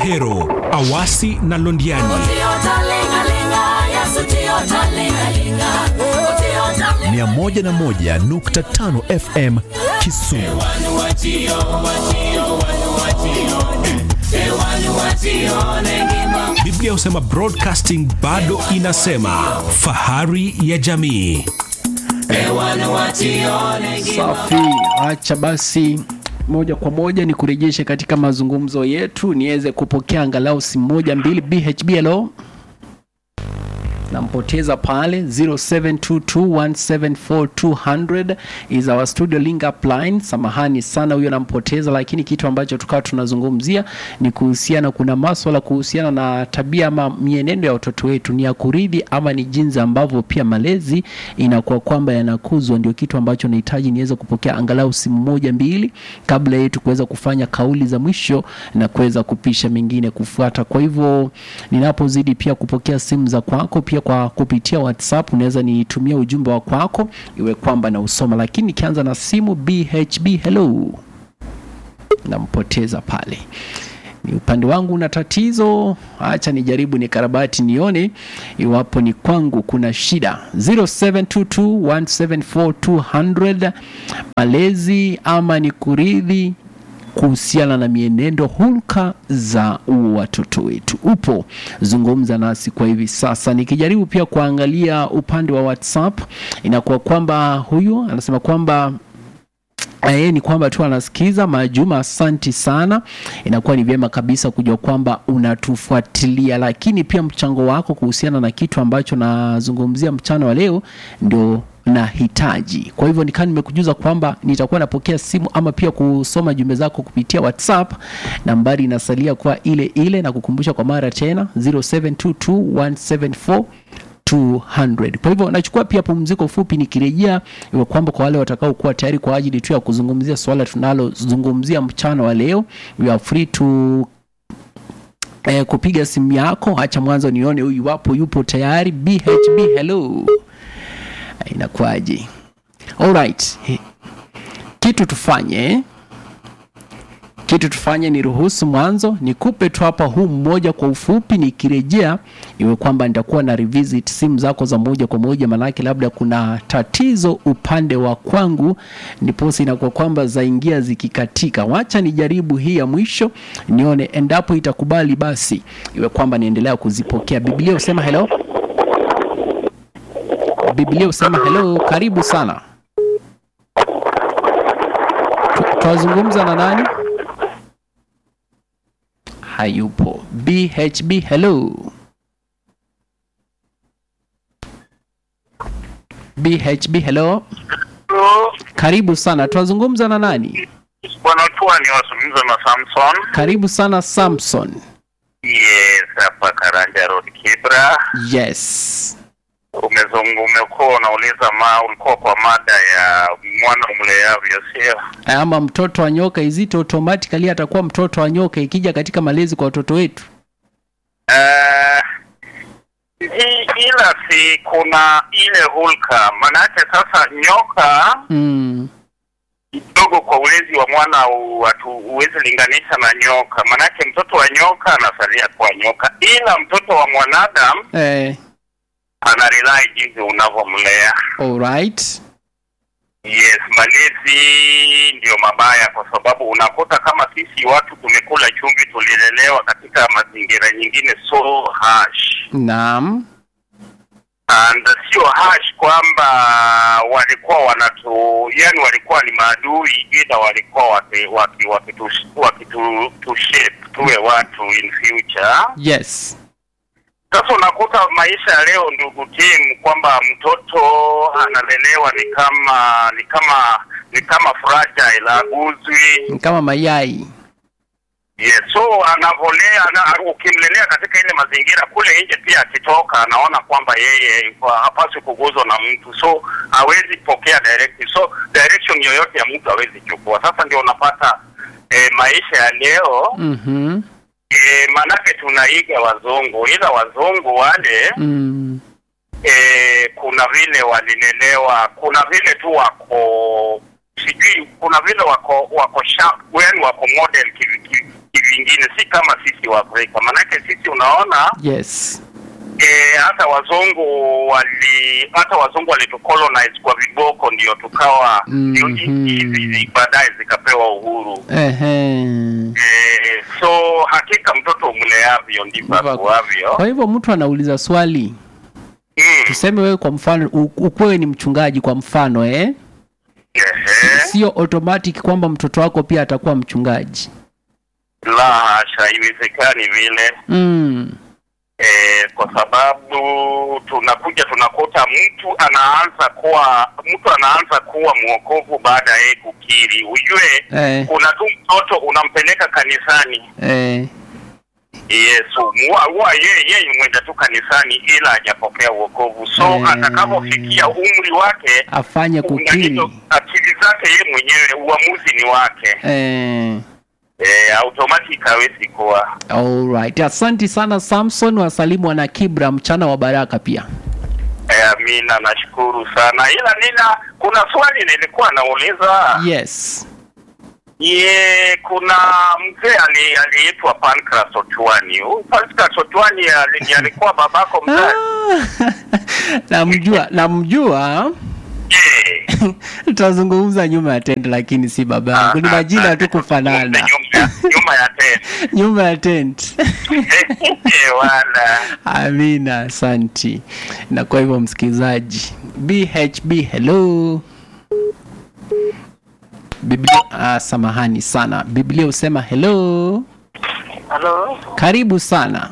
Ahero, Awasi na Londiani. 101.5 FM Kisumu. Biblia husema broadcasting bado inasema fahari ya jamii. Safi, acha basi moja kwa moja ni kurejeshe katika mazungumzo yetu niweze kupokea angalau simu moja mbili. BHB, hello, nampoteza pale 0722174200 is our studio link up line. Samahani sana, huyo nampoteza, lakini kitu ambacho tukawa tunazungumzia ni kuhusiana, kuna maswala kuhusiana na tabia ama mienendo ya watoto wetu, ni ya kuridhi ama ni jinsi ambavyo pia malezi inakuwa kwamba yanakuzwa. Ndio kitu ambacho nahitaji niweze kupokea angalau simu moja mbili kabla yetu kuweza kufanya kauli za mwisho na kuweza kupisha mengine kufuata. Kwa hivyo ninapozidi pia kupokea simu za kwako pia kwa kupitia WhatsApp unaweza nitumia ujumbe wa kwako iwe kwamba na usoma, lakini nikianza na simu BHB, hello, nampoteza pale ni upande wangu na tatizo. Acha nijaribu ni karabati nione iwapo ni kwangu kuna shida. 0722174200 malezi ama ni kuridhi kuhusiana na mienendo hulka za watoto wetu. Upo zungumza nasi kwa hivi sasa. Nikijaribu pia kuangalia upande wa WhatsApp, inakuwa kwamba huyu anasema kwamba yeye ni kwamba tu anasikiza. Majuma, asanti sana. Inakuwa ni vyema kabisa kujua kwamba unatufuatilia, lakini pia mchango wako kuhusiana na kitu ambacho nazungumzia mchana wa leo ndio nahitaji. Kwa hivyo nikaa nimekujuza kwamba nitakuwa napokea simu ama pia kusoma jumbe zako kupitia WhatsApp. Nambari inasalia kuwa ile ile, na kukumbusha kwa mara tena 0722174200 200. Kwa hivyo nachukua pia pumziko fupi, nikirejea iwe kwamba kwa wale watakao kuwa tayari kwa ajili tu ya kuzungumzia swala tunalozungumzia mchana wa leo, you are free to eh, kupiga simu yako. Acha mwanzo nione huyu iwapo yupo tayari. BHB, hello, inakuwaje? Alright, kitu tufanye kitu tufanye ni ruhusu mwanzo nikupe tu hapa huu mmoja kwa ufupi, nikirejea iwe kwamba nitakuwa na revisit simu zako za moja kwa moja, manake labda kuna tatizo upande wa kwangu, ndiposa inakuwa kwamba zaingia zikikatika. Wacha nijaribu hii ya mwisho nione, endapo itakubali basi iwe kwamba niendelea kuzipokea. Biblia husema hello, Biblia husema hello. Karibu sana, twazungumza na nani? hayupo. BHB, hello. BHB, hello. Karibu sana, twazungumza na nani? Bwana Tuani wazungumza na Samson. Karibu sana Samson. Yes, hapa Karanja Road Kibra. Yes. Umezungu umekuwa unauliza ma ulikuwa kwa mada ya mwana mleavyo, sio? Ama mtoto wa nyoka, izito automatically atakuwa mtoto wa nyoka ikija katika malezi kwa watoto wetu. Uh, ila si kuna ile hulka, manake sasa nyoka Mm. kidogo kwa ulezi wa mwana watu huwezi linganisha na nyoka, manake mtoto wa nyoka anasalia kwa nyoka, ila mtoto wa mwanadamu Eh, ana rely jinsi unavyomlea. alright. Yes, malezi ndio mabaya, kwa sababu unakuta kama sisi watu tumekula chumvi, tulilelewa katika mazingira nyingine so harsh Naam. and sio harsh kwamba walikuwa wanatu, yani walikuwa ni maadui, ila walikuwa waki, waki, wakitu, wakitu tu shape tuwe watu in future. Yes. Sasa unakuta maisha ya leo, ndugu Tim, kwamba mtoto analelewa ni kama ni kama ni kama fragile, aguzwi. Ni kama mayai. Yes, so anavolea ana, ukimlelea katika ile mazingira kule nje, pia akitoka anaona kwamba yeye hapaswi kuguzwa na mtu, so hawezi pokea directive, so direction yoyote ya mtu hawezi chukua. Sasa ndio unapata eh, maisha ya leo Mhm. eh, manake tunaiga wazungu, ila wazungu wale Mm. eh, kuna vile walilelewa, kuna vile tu wako sijui, kuna vile wako wako sharp, yani wako model kivi- kivi- kivingine, si kama sisi wa Afrika. Manake sisi unaona yes e, hata wazungu wali hata wazungu walitucolonize kwa viboko, ndio tukawa ndio Mhm. nchi hizi baadaye zikapewa uhuru. Ehe. E, so hakika mtoto umleavyo ndivyo Ndivyo- akuavyo. kwa hivyo mtu anauliza swali Mm. tuseme wewe kwa mfano u- ukuwe ni mchungaji kwa mfano eh? Ehe. sio automatic kwamba mtoto wako pia atakuwa mchungaji La hasha, haiwezekani vile mm. e, kwa sababu tunakuja tunakuta mtu anaanza kuwa mtu anaanza kuwa mwokovu baada ya yeye kukiri. Ujue eh, kuna tu mtoto unampeleka kanisani eh, Yesu huwa huwa yeye yeye mwenda tu kanisani ila hajapokea uokovu, so Eh. atakapofikia umri wake afanye una kukiri hizo akili zake yeye mwenyewe, uamuzi ni wake eh. e, automatic hawezi kuwa Alright. Asanti sana Samson, wasalimu wana Kibra, mchana wa baraka pia. e, amina, nashukuru sana, ila nina kuna swali nilikuwa nauliza Yes. ye kuna mzee ali- aliitwa Pancras Otwani. Huyu Pancras Otwani ali- alikuwa babako mzazi? Ah, namjua, namjua. Je, Tutazungumza nyuma ya tent, lakini si baba yangu, ni majina tu kufanana, Nyuma ya- nyuma ya tena nyuma ya tent. wala Amina, asanti. Na kwa hivyo msikilizaji, BHB hello. Biblia, ah, samahani sana. Biblia husema hello. Halo, Karibu sana.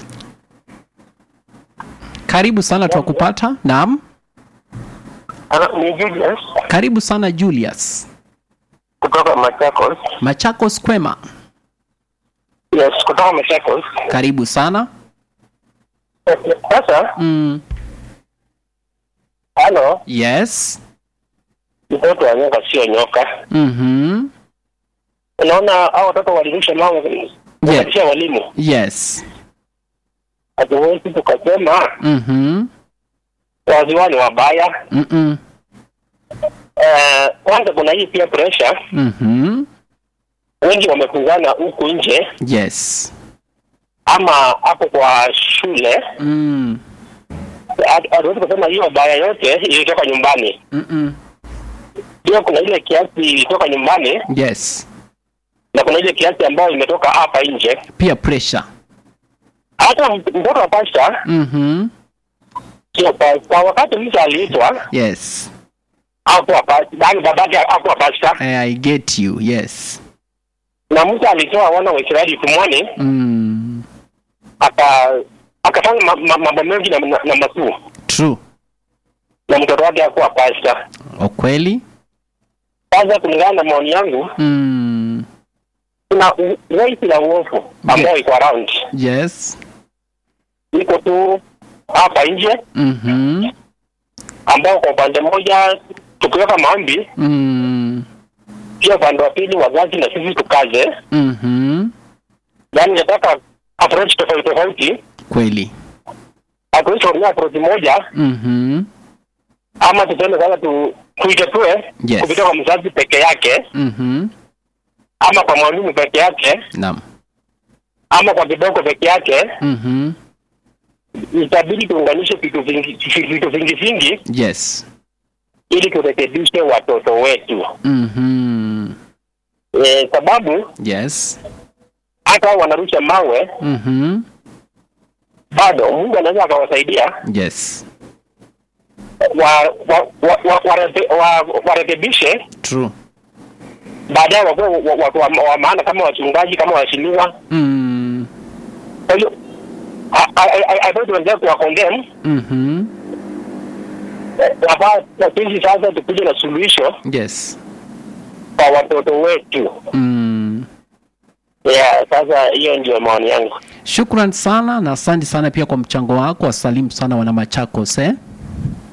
Karibu sana twakupata. Naam. halo, ni Julius Karibu sana Julius. kutoka Machakos. Machakos kwema. Yes, kutoka Machakos. Karibu sana. Sasa, Mm. halo, Yes. mtoto wa nyoka sio nyoka. Mhm. Unaona hao watoto walirusha mawe wakatishia walimu, Yes. hatuwezi tukasema Mhm. waziwa ni wabaya. Mhm. Eh, Kwanza kuna hii pia pressure, Mhm. wengi wamefungana huku nje Yes. ama hapo kwa shule. Mm. Hatu- Hatuwezi kusema hiyo baya yote ilitoka nyumbani. Mhm. Pia kuna ile kiasi ilitoka nyumbani Yes. na kuna ile kiasi ambayo imetoka hapa nje. Peer pressure. hata mtoto wa pasta Mhm. sio pa- kwa wakati mtu aliitwa Yes. hakuwa pasta, yaani babake hakuwa pasta, I, I get you. Yes. na mtu alitoa wana wa Israeli tumwani Mm. aka akafanya ma- ma- mambo mengi na, na, na makuu True. na mtoto wake hakuwa pasta. Ukweli? Sasa kulingana na maoni yangu, Mm. kuna u- raisi la uovu ambayo iko around, Yes. iko tu hapa nje, Mhm. ambao kwa upande mmoja tukiweka maombi, Mm. pia upande wa pili wazazi na sisi tukaze, Mhm. yaani nataka approach tofauti tofauti Kweli. hatuwezi kutumia approach moja Mhm. ama tuseme sasa tu tuitetue Yes. kupitia kwa mzazi peke yake Mhm. ama kwa mwalimu peke yake Naam. ama kwa kiboko peke yake Mhm. itabidi tuunganishe vitu vingi vitu vingi vingi Yes. ili turekebishe watoto wetu Mhm. e, sababu Yes. hata hao wanarusha mawe Mhm. bado mungu anaweza akawasaidia Yes. wa, wa, wa, wa, warebe- wa, warekebishe True. baadaye wakuwe wa- watu wa, wa maana kama wachungaji kama waheshimiwa Mm. kwa hiyo haiwezi tuendelea kuwakondem Mhm. nafaa na sisi sasa tukuje na suluhisho Yes. kwa watoto wetu Mm. yeah, sasa hiyo ndio maoni yangu Shukran sana na asante sana pia kwa mchango wako. Wasalimu sana wana Machakos eh? asante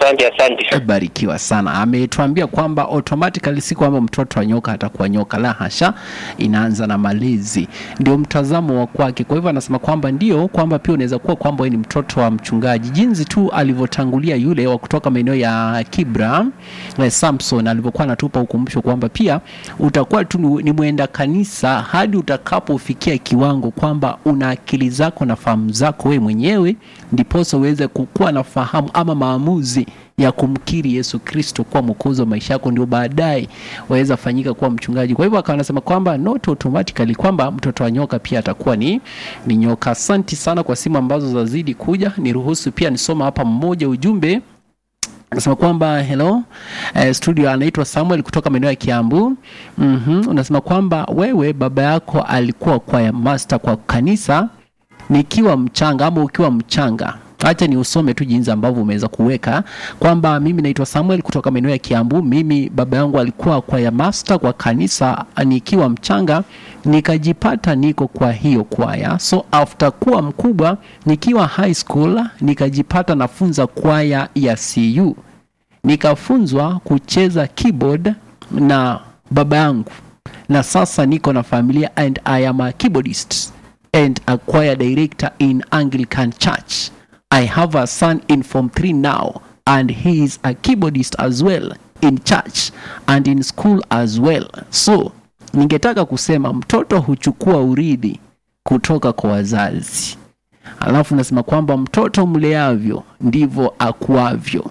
Asante, asante. barikiwa sana ametuambia kwamba automatically si kwamba mtoto wa nyoka atakuwa nyoka la hasha inaanza na malezi ndio mtazamo wa kwake kwa hivyo anasema kwamba ndio kwamba pia unaweza kuwa kwamba wewe ni mtoto wa mchungaji jinsi tu alivyotangulia yule wa kutoka maeneo ya kibra eh, samson alivyokuwa anatupa ukumbusho kwamba pia utakuwa tu ni- ni mwenda kanisa hadi utakapofikia kiwango kwamba una akili zako na fahamu zako wewe mwenyewe ndiposa uweze kukuwa na fahamu ama maamuzi ya kumkiri Yesu Kristo kuwa mwokozi wa maisha yako, ndio baadaye waweza fanyika kuwa mchungaji. Kwa hivyo akawa anasema kwamba not automatically kwamba mtoto wa nyoka pia atakuwa ni, ni nyoka. Asanti sana kwa simu ambazo zazidi kuja. Niruhusu pia nisoma hapa mmoja ujumbe Unasema kwamba hello eh, studio anaitwa Samuel kutoka maeneo ya Kiambu. mm Unasema kwamba wewe baba yako alikuwa kwaya master kwa kanisa nikiwa mchanga ama ukiwa mchanga acha ni usome tu jinsi ambavyo umeweza kuweka kwamba mimi naitwa Samuel kutoka maeneo ya Kiambu. Mimi baba yangu alikuwa kwaya master kwa kanisa nikiwa mchanga, nikajipata niko kwa hiyo kwaya. So after kuwa mkubwa nikiwa high school nikajipata nafunza kwaya ya CU nikafunzwa kucheza keyboard na baba yangu na sasa niko na familia and I am a keyboardist and a choir director in Anglican Church. I have a son in Form 3 now and he is a keyboardist as well in church and in school as well. So, ningetaka kusema mtoto huchukua urithi kutoka kwa wazazi. Alafu nasema kwamba mtoto mleavyo ndivyo akuavyo.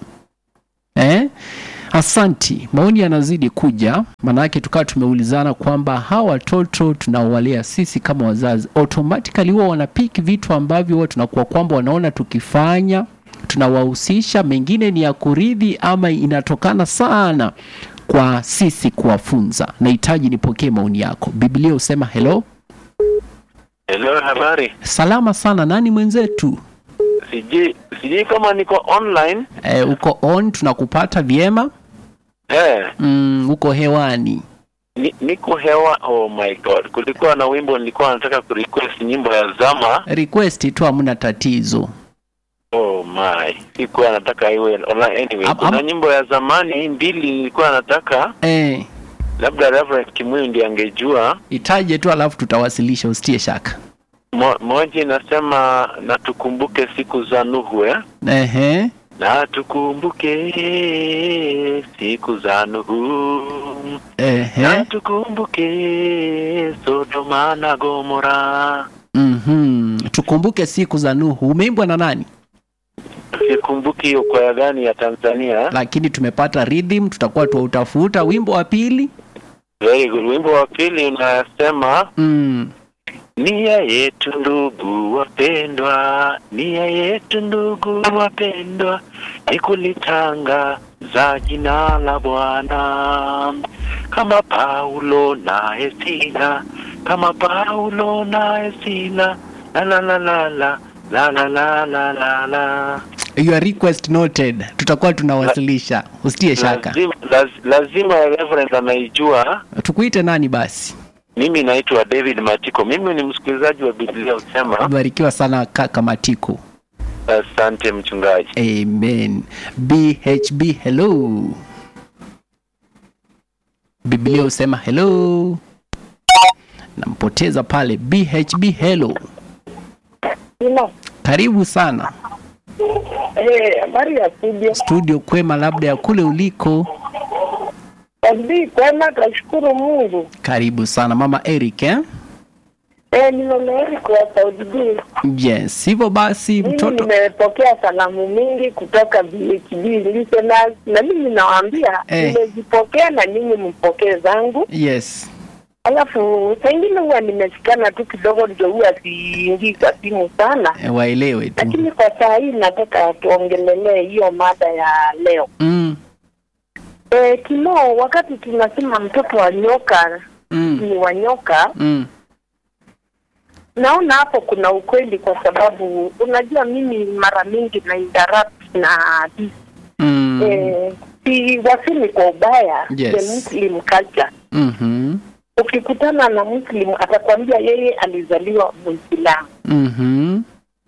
Eh? Asanti, maoni yanazidi kuja, maanake tukawa tumeulizana kwamba hawa watoto tunaowalea sisi kama wazazi automatically huwa wanapiki vitu ambavyo huwa tunakuwa kwamba wanaona tukifanya tunawahusisha, mengine ni ya kuridhi ama inatokana sana kwa sisi kuwafunza. Nahitaji nipokee maoni yako. Biblia husema hello, Hello, habari. salama sana. Nani mwenzetu? Sijui sijui kama niko online. E, uko on, tunakupata vyema. Eh, Mm, uko hewani. ni, niko hewa. Oh my god. Kulikuwa na wimbo nilikuwa nataka kurequest nyimbo ya Zama. Request tu, hamna tatizo. Oh my. Sikuwa nataka iwe online anyway. Am- Kuna am- nyimbo ya zamani mbili nilikuwa nataka Eh, labda Reverend Kimuyu ndiye angejua. itaje tu alafu tutawasilisha, usitie shaka. Mo, moja inasema na tukumbuke siku za Nuhu eh? Ehe. Na tukumbuke siku za Nuhu. Na Ehe. tukumbuke Sodoma na Gomora. Mhm. Tukumbuke siku za Nuhu. Umeimbwa na nani? Sikumbuki hiyo kwaya gani ya Tanzania. Lakini tumepata rhythm, tutakuwa tuutafuta wimbo wa pili. Very good. Wimbo wa pili unasema Mm. nia yetu ndugu wapendwa, nia yetu ndugu wapendwa, ni kulitangaza jina la Bwana kama Paulo na Esila, kama Paulo na Esila, la la la la la la la la la la la Your request noted. Tutakuwa tunawasilisha. Usitie shaka. lazima, laz, lazima Reverend anaijua. Tukuite nani basi? Mimi naitwa David Matiko, mimi ni msikilizaji wa Biblia usema. Barikiwa sana kaka Matiko. Asante mchungaji. Amen. BHB hello. Biblia husema hello. Nampoteza pale BHB hello. Ino. Karibu sana Eh, habari ya studio. studio kwema, labda ya kule uliko. Kabisa kwema, tunashukuru Mungu. Karibu sana mama Eric eh? Eh, nimemeeri kwa Saudi B. Yes, hivyo basi Mimi mtoto nimepokea salamu mingi kutoka VHB listeners na mimi nawaambia Eh. nimezipokea na nyinyi mpokee zangu. yes. Alafu saa ingine huwa nimeshikana tu kidogo, ndio huwa siingii kwa simu sana, E, waelewe tu lakini kwa saa hii nataka tuongelelee hiyo mada ya leo. mm, Eh, Kimo, wakati tunasema mtoto wa nyoka mm, ni wa nyoka mm, naona hapo kuna ukweli kwa sababu unajua mimi mara mingi na interrupt na mm, eh, si wasemi kwa ubaya Yes. the muslim culture mhm, ukikutana na muslim atakwambia yeye alizaliwa muislamu mhm,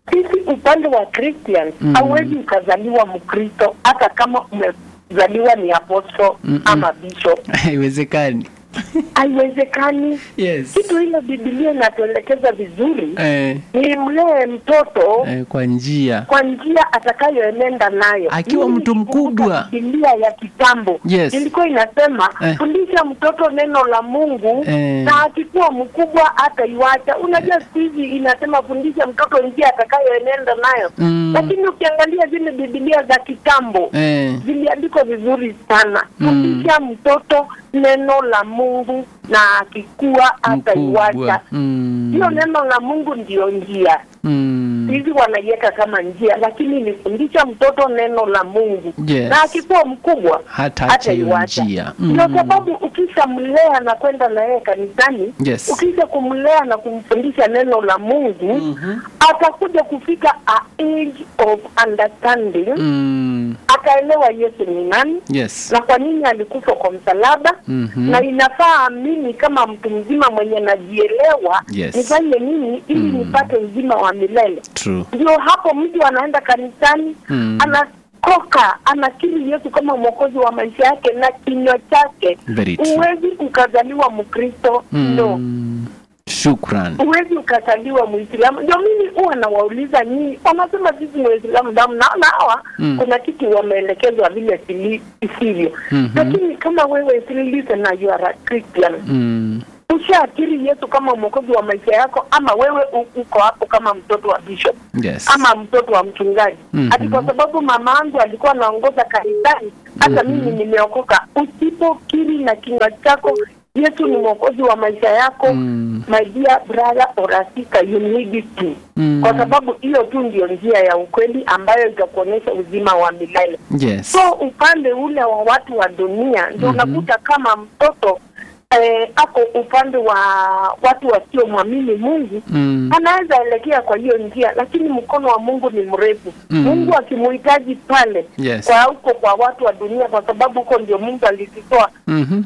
sisi upande wa Christians Mm. hauwezi ukazaliwa Mkristo hata kama umezaliwa ni apostle Mm-mm. ama bishop, haiwezekani haiwezekani. yes Kitu hilo Biblia inatuelekeza vizuri, eh, ni mlee mtoto eh, kwa njia kwa njia atakayoenenda nayo. Akiwa Mimi mtu nikikumbuka mkubwa. Biblia ya kitambo Yes. ilikuwa inasema Eh. fundisha mtoto neno la Mungu Eh. na akikuwa mkubwa ataiwacha. Unajua siku hizi inasema fundisha mtoto njia atakayoenenda nayo Mm. lakini ukiangalia zile Biblia za kitambo eh, ziliandikwa vizuri sana. Mm. Fundisha mtoto neno la Mungu na akikuwa ataiwacha. mkubwa mm. Hiyo neno la Mungu ndiyo njia mm. hizi wanaiweka kama njia, lakini nifundisha mtoto neno la Mungu Yes. na akikuwa mkubwa hata acha hiyo hataiwacha. njia Ndio sababu ukishamlea na kwenda na yeye kanisani, Yes. ukisha kumlea na kumfundisha neno la Mungu Mhm. atakuja kufika a age of understanding mm. akaelewa Yesu ni nani yes na kwa nini alikufa kwa msalaba Mhm. na inafaa mimi kama mtu mzima mwenye najielewa Yes. nifanye nini ili Mm. nipate uzima wa milele true ndio hapo mtu anaenda kanisani Mm. anakoka anakiri Yesu kama mwokozi wa maisha yake na kinywa chake. Very true. Huwezi ukazaliwa Mkristo no, mm. shukran huwezi ukazaliwa Muislamu. Ndio mimi huwa nawauliza nyinyi, wanasema sisi ni Waislamu damu, naona hawa Mm. kuna kitu wameelekezwa vile sili- isivyo. Mhm. Lakini kama wewe listen na you are a Christian mm. ushaakiri Yesu kama mwokozi wa maisha yako, ama wewe u- uko hapo kama mtoto wa bishop yes ama mtoto wa mchungaji Mhm. ati kwa sababu mama yangu alikuwa anaongoza kanisani hata mimi nimeokoka. Usipokiri na kinywa chako Yesu ni mwokozi wa maisha yako Mm. my dear brother or sister, you need it to Mm. kwa sababu hiyo tu ndio njia ya ukweli ambayo itakuonyesha uzima wa milele. yes So upande ule wa watu wa dunia ndio unakuta kama mtoto eh, ako upande wa watu wasiomwamini Mungu mm. anaweza elekea kwa hiyo njia, lakini mkono wa Mungu ni mrefu. Mm. Mungu akimuhitaji pale Yes. kwa huko kwa watu wa dunia, kwa sababu huko ndio Mungu alizitoa, Mhm.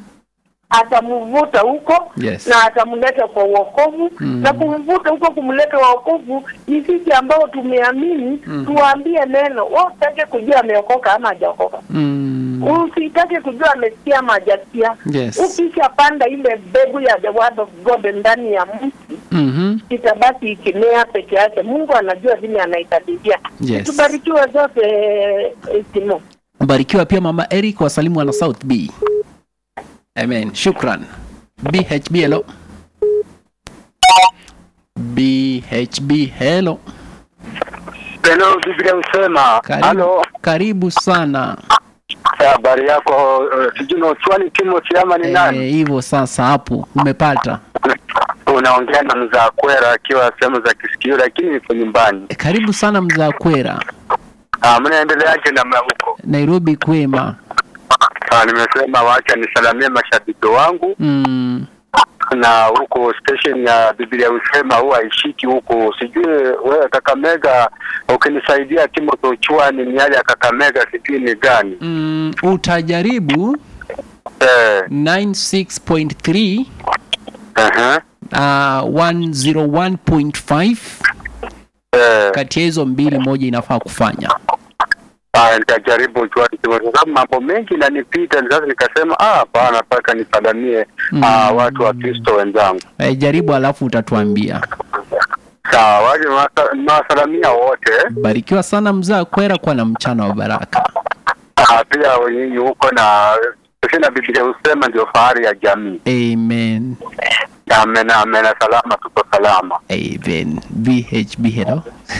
atamvuta huko Yes. na atamleta kwa uokovu Mm. na kumvuta huko kumleta wa wokovu ni sisi ambao tumeamini tuwaambie neno. Wewe usitake kujua ameokoka ama hajaokoka, Mm. usitake kujua amesikia ama hajasikia. Yes. Ukishapanda ile mbegu ya the word of God ndani ya mtu Mhm. itabaki ikimea peke yake. Mungu anajua vile anaitadilia. Yes. Tubarikiwe zote eh, Timo. barikiwa pia mama eric wasalimu wana south b amen shukran bhb hello bhb hello Hello, Biblia husema. karibu, Halo, karibu sana habari yako? Uh, sijui ni Ochwani Timothy ama ni Eh, nani? hivyo sasa hapo umepata Unaongea na mzaa kwera akiwa sehemu za kisikio, lakini niko nyumbani. Eh, karibu sana mzaa kwera Ah, mnaendeleaje namna huko? nairobi kwema Ah, nimesema wacha nisalamie mashabiki wangu mm. na huko station ya Biblia husema huwa haishiki huko. Sijui wewe Kakamega, ukinisaidia Timothy Ochwani, miali ya Kakamega sijui ni gani? Mm, utajaribu Eh, 96.3 uh-huh. uh, 101.5 eh. kati ya hizo mbili moja inafaa kufanya Haya, nitajaribu jua kwa sababu mambo mengi inanipita, sasa nikasema ah, hapana, mpaka nisalamie Mm. ah, watu wa Kristo wenzangu. eh, jaribu alafu utatuambia Sawa, waje nawasa- nawasalamia wote barikiwa sana mzaa kwera kwa na mchana wa baraka ah, pia wenyewe huko na sina Biblia husema ndio fahari ya jamii. amen Amen, amen, salama, tuko salama. amen bhb hello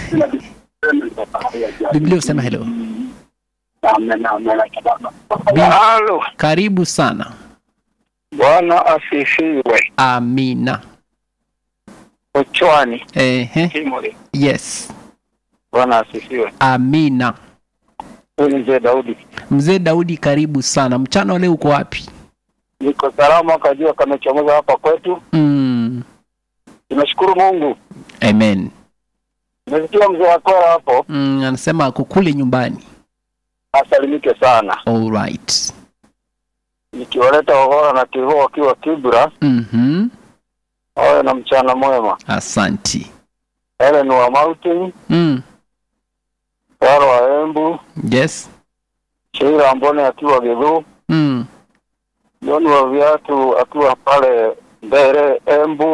biblia husema hello Amen, amen, salama. Bi- Halo, karibu sana Bwana asifiwe. amina Ochwani Ehe. Timothy, yes Bwana asifiwe. amina Huyu ni mzee Daudi. mzee daudi karibu sana mchana wa leo uko wapi Niko salama, kajua kamechomoza hapa kwetu. mm. Tunashukuru Mungu. amen Nimesikia mzee wa kwera hapo, mm, anasema ako kule nyumbani asalimike sana. all right Nikiwaleta Ohora na Kivu wakiwa Kibra, mm-hmm. wawe na mchana mwema. asanti Helen wa Mountain, mm. Waro wa Embu, yes Sheila Mbone akiwa Githu, mm. John wa viatu akiwa pale Mbere Embu